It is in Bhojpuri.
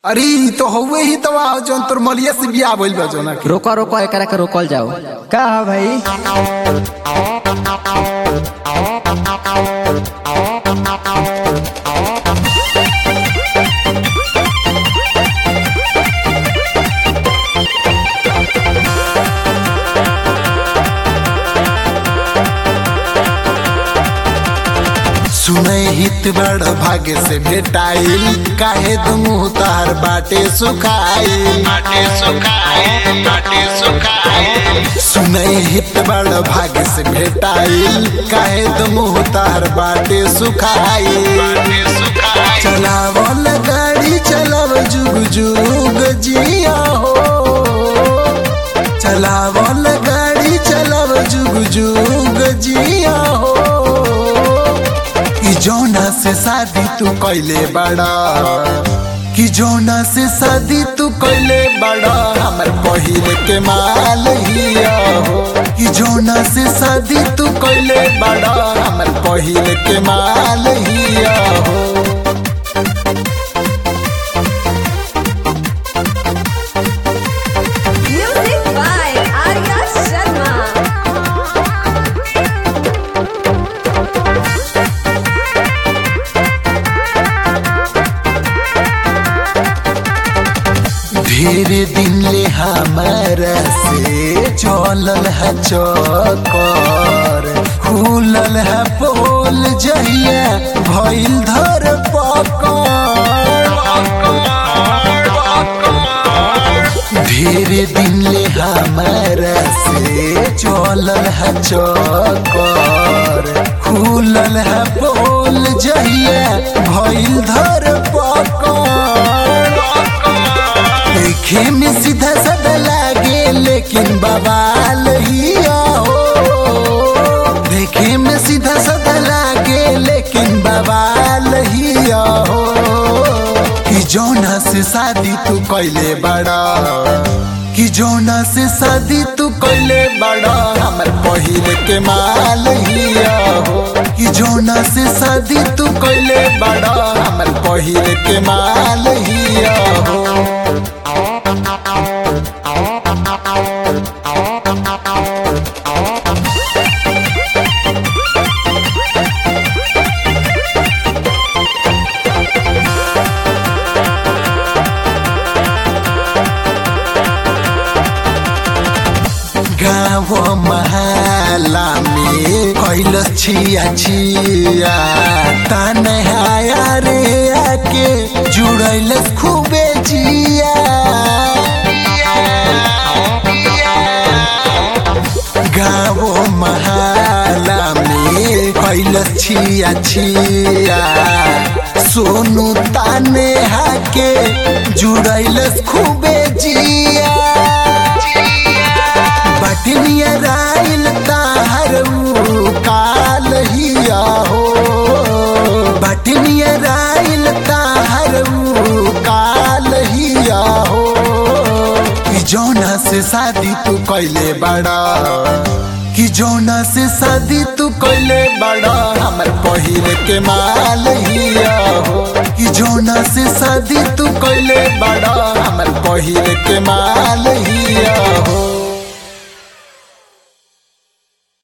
अरे ई तो हउए ही तो जौन तोर मलिया से बियाह भइल बा जौना के रोको रोको एकरा के रोकल जाओ का है भाई सुनै हित बड़ भाग्य से भेटाइल काहे दुमुह तार बाटे सुखाइल बाटे सुखाइल बाटे सुखाइल सुनै हित बड़ भाग्य से भेटाइल काहे दुमुह तार बाटे सुखाइल बाटे सुखाइल चलावल गाड़ी चलाव जुग जुग जिया हो चलावल गाड़ी चलाव जुग जुग जिया हो कि जोना से शादी तू कैले बड़ा कि जोना से शादी तू कैले बड़ा हमर पहिल के माल हिया हो कि जोना से शादी तू कैले बड़ा हमर पहिल के माल हिया हो Music by Arya Sharma. धीरे दिन ले हमारा से चलल है चकर खुलल है पोल जहिया भइल धर पकड़ धीरे दिन ले हमारा से चलल है चकर खुलल है पोल जहिया भइल धर पकड़ देखे में सीधा साधा लागे लेकिन बवाल ही हो देखे में सीधा साधा लागे लेकिन बवाल ही हो कि जोना से शादी तू कैले बड़ा कि जोना से शादी तू कैले बड़ा हमर पहिल के माल ही हो कि जोना से शादी तू कैले बड़ा हमर पहिल के माल ही हो गाँव महला में कैल छिया छिया तनहाया रे आके जुड़ैल खूबे जिया गाँव महला में कैल छिया छिया सोनू ताने हाके जुड़ैल खूबे जिया बटनिया राइल ताहर ऊ काल हिया हो बटनिया राइल ताहर ऊ काल हिया हो कि जोना से शादी तू कैले बड़ा कि जोना से शादी तू कैले बड़ा हमर पहिल के माल हिया हो कि जोना से शादी तू कैले बड़ा हमर पहिल के माल हिया हो